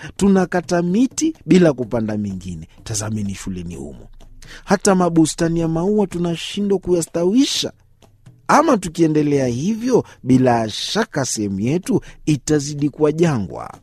tunakata miti bila kupanda mingine. Tazameni shuleni humo, hata mabustani ya maua tunashindwa kuyastawisha. Ama tukiendelea hivyo, bila shaka sehemu yetu itazidi kuwa jangwa.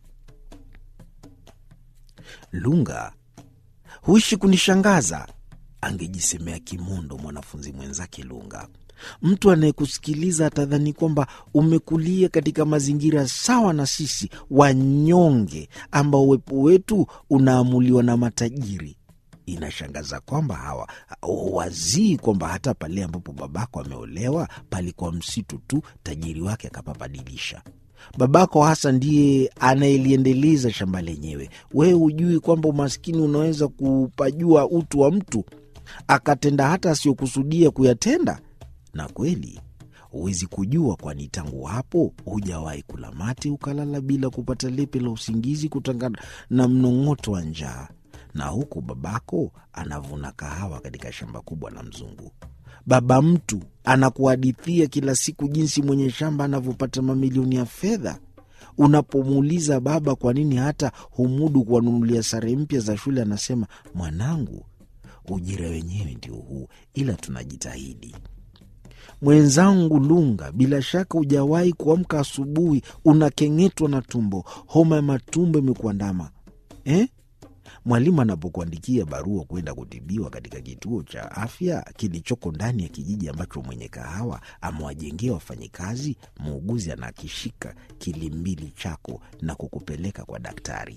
Lunga huishi kunishangaza, angejisemea kimondo mwanafunzi mwenzake Lunga. Mtu anayekusikiliza atadhani kwamba umekulia katika mazingira sawa na sisi wanyonge, ambao uwepo wetu unaamuliwa na matajiri. Inashangaza kwamba hawa wazii kwamba hata pale ambapo babako ameolewa palikuwa msitu tu, tajiri wake akapabadilisha. Babako hasa ndiye anayeliendeleza shamba lenyewe. Wewe hujui kwamba umaskini unaweza kupajua utu wa mtu, akatenda hata asiyokusudia kuyatenda. Na kweli huwezi kujua, kwani tangu hapo hujawahi kula mate ukalala bila kupata lepe la usingizi kutokana na mnong'oto wa njaa. Na huku babako anavuna kahawa katika shamba kubwa la mzungu. Baba mtu anakuhadithia kila siku jinsi mwenye shamba anavyopata mamilioni ya fedha. Unapomuuliza baba kwa nini hata humudu kuwanunulia sare mpya za shule, anasema mwanangu, ujira wenyewe ndio huu, ila tunajitahidi. Mwenzangu Lunga, bila shaka hujawahi kuamka asubuhi unakeng'etwa na tumbo, homa ya matumbo imekuandama eh? Mwalimu anapokuandikia barua kwenda kutibiwa katika kituo cha afya kilichoko ndani ya kijiji ambacho mwenye kahawa amewajengea wafanyikazi, muuguzi anakishika kilimbili chako na kukupeleka kwa daktari.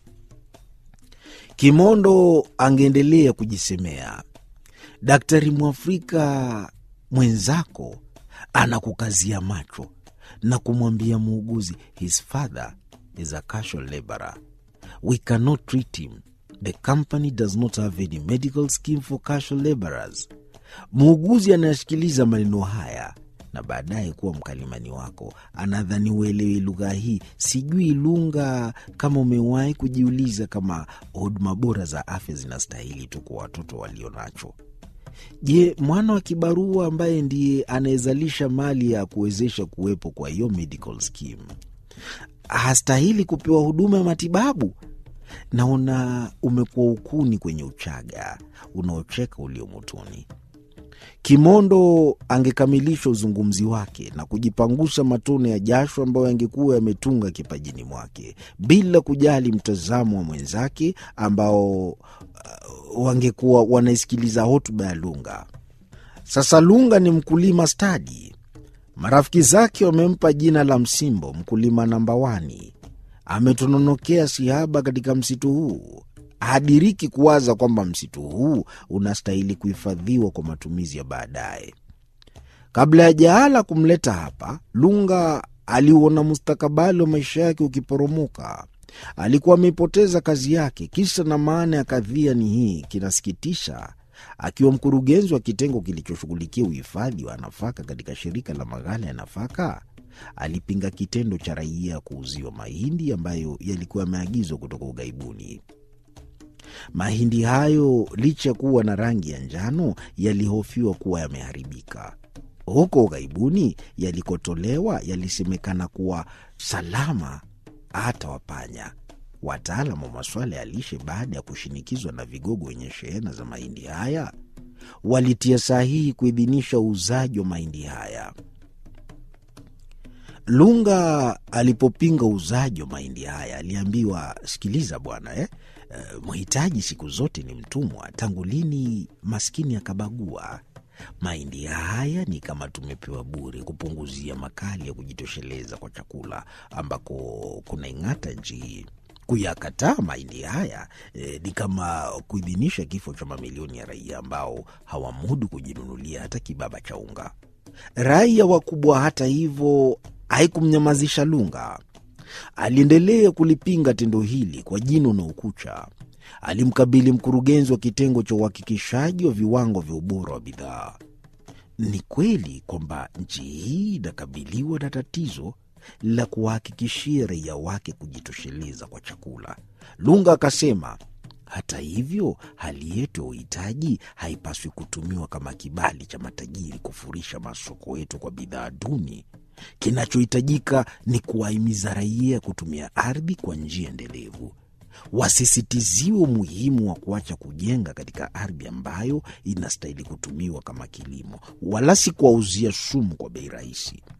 Kimondo angeendelea kujisemea, daktari Mwafrika mwenzako anakukazia macho na kumwambia muuguzi, his father is a casual laborer we cannot treat him the company does not have any medical scheme for casual laborers. Muuguzi anayesikiliza maneno haya na baadaye kuwa mkalimani wako anadhani uelewi lugha hii. Sijui Lunga, kama umewahi kujiuliza kama huduma bora za afya zinastahili tu kwa watoto walio nacho. Je, mwana wa kibarua ambaye ndiye anayezalisha mali ya kuwezesha kuwepo kwa hiyo medical scheme hastahili kupewa huduma ya matibabu? Naona umekuwa ukuni kwenye uchaga unaocheka ulio motoni. Kimondo angekamilisha uzungumzi wake na kujipangusha matone ya jasho ambayo yangekuwa yametunga kipajini mwake bila kujali mtazamo wa mwenzake ambao uh, wangekuwa wanaisikiliza hotuba ya Lunga. Sasa Lunga ni mkulima stadi. Marafiki zake wamempa jina la Msimbo, mkulima namba wani. Ametononokea sihaba katika msitu huu, hadiriki kuwaza kwamba msitu huu unastahili kuhifadhiwa kwa matumizi ya baadaye. Kabla ya jaala kumleta hapa, Lunga aliuona mustakabali wa maisha yake ukiporomoka. Alikuwa ameipoteza kazi yake. Kisa na maana ya kadhia ni hii, kinasikitisha. Akiwa mkurugenzi wa kitengo kilichoshughulikia uhifadhi wa nafaka katika shirika la maghala ya nafaka, alipinga kitendo cha raia kuuziwa mahindi ambayo yalikuwa yameagizwa kutoka ughaibuni. Mahindi hayo licha ya kuwa na rangi ya njano, yalihofiwa kuwa yameharibika. Huko ughaibuni yalikotolewa yalisemekana kuwa salama hata wapanya. Wataalam wa masuala ya lishe, baada ya kushinikizwa na vigogo wenye shehena za mahindi haya, walitia sahihi kuidhinisha uuzaji wa mahindi haya. Lunga alipopinga uuzaji wa mahindi haya aliambiwa, sikiliza bwana eh, uh, mhitaji siku zote ni mtumwa. Tangu lini maskini akabagua? Mahindi haya ni kama tumepewa bure kupunguzia makali ya kujitosheleza kwa chakula ambako kunaing'ata nchi hii. Kuyakataa mahindi haya eh, ni kama kuidhinisha kifo cha mamilioni ya raia ambao hawamudu kujinunulia hata kibaba cha unga. Raia wakubwa, hata hivyo, haikumnyamazisha Lunga. Aliendelea kulipinga tendo hili kwa jino na ukucha. Alimkabili mkurugenzi wa kitengo cha uhakikishaji wa viwango vya ubora wa bidhaa. Ni kweli kwamba nchi hii inakabiliwa na tatizo la kuwahakikishia raia wake kujitosheleza kwa chakula. Lunga akasema, hata hivyo, hali yetu ya uhitaji haipaswi kutumiwa kama kibali cha matajiri kufurisha masoko yetu kwa bidhaa duni. Kinachohitajika ni kuwahimiza raia kutumia ardhi kwa njia endelevu. Wasisitiziwe umuhimu wa kuacha kujenga katika ardhi ambayo inastahili kutumiwa kama kilimo, wala si kuwauzia sumu kwa bei rahisi.